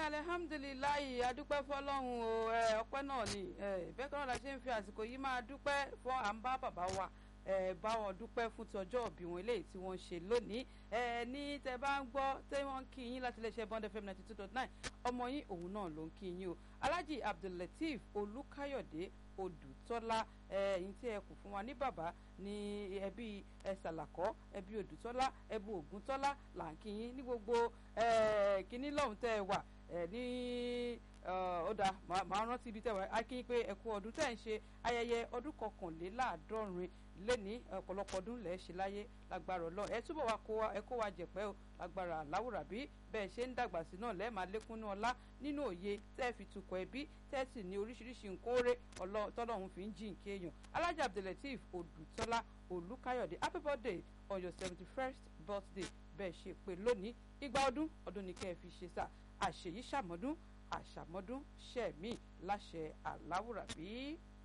alihamdulilayi adúpẹ́ fọlọ́run o ọpẹ́ náà ni bẹ́ẹ̀ kan náà la ṣe ń fi àsìkò yìí máa dúpẹ́ fún à ń bá bàbá wa bá wọn dúpẹ́ fún ti ọjọ́ òbí wọn eléyìí tí wọ́n ṣe lónìí ní tẹ bá ń gbọ́ tẹ wọ́n ń kí yín láti iléeṣẹ́ bond fm ninety two dot nine ọmọ yín òun náà ló ń kí yín o alhaji abdullateef olùkáyọ̀dé odùtọ́lá ẹ̀yìn tí ẹ kù fún wa ní bàbá ní ẹbí ẹsàlàkọ́ ẹbí odùtọ́lá ẹbí ògúntọ́lá là ń kí yín ní gbogbo kínní lọ́hùn tẹ́ ẹ wà ní ọ̀dà màá rántí ibi tẹ́ wà á kí yín pé ẹ kú ọdún tẹ́ ẹ ń ṣe ayẹyẹ ọdún kọkànléláàádọ́rin lẹ́ni ọ̀pọ̀lọpọ̀ ọdún lẹ́ẹ̀ ṣe láyé lágbára ọlọ́run ẹ túbọ̀ wá kó wa ẹ kó wa jẹ̀pẹ́ o lágbára aláwùrà bí bẹ́ẹ̀ ṣe ń dàgbà sí náà lẹ́ẹ̀ máa lékún ní ọlá nínú òye tẹ́ ẹ fi tukọ̀ ẹbí tẹ́ ẹ sì ní oríṣiríṣi nǹkan oore tọ́lọ́run fi ń jí nǹkan èèyàn alájà abdulateef odùtọ́lá olùkáyọ̀dé happy birthday on your seventy first birthday bẹ́ẹ̀ ṣe pé lónìí igba ọdún ọdún ni kẹ́ ẹ fi ṣe sá àṣeyí ṣàmọ́dún àṣàmọ́dún ṣẹ̀mí láṣẹ aláwùrà bí.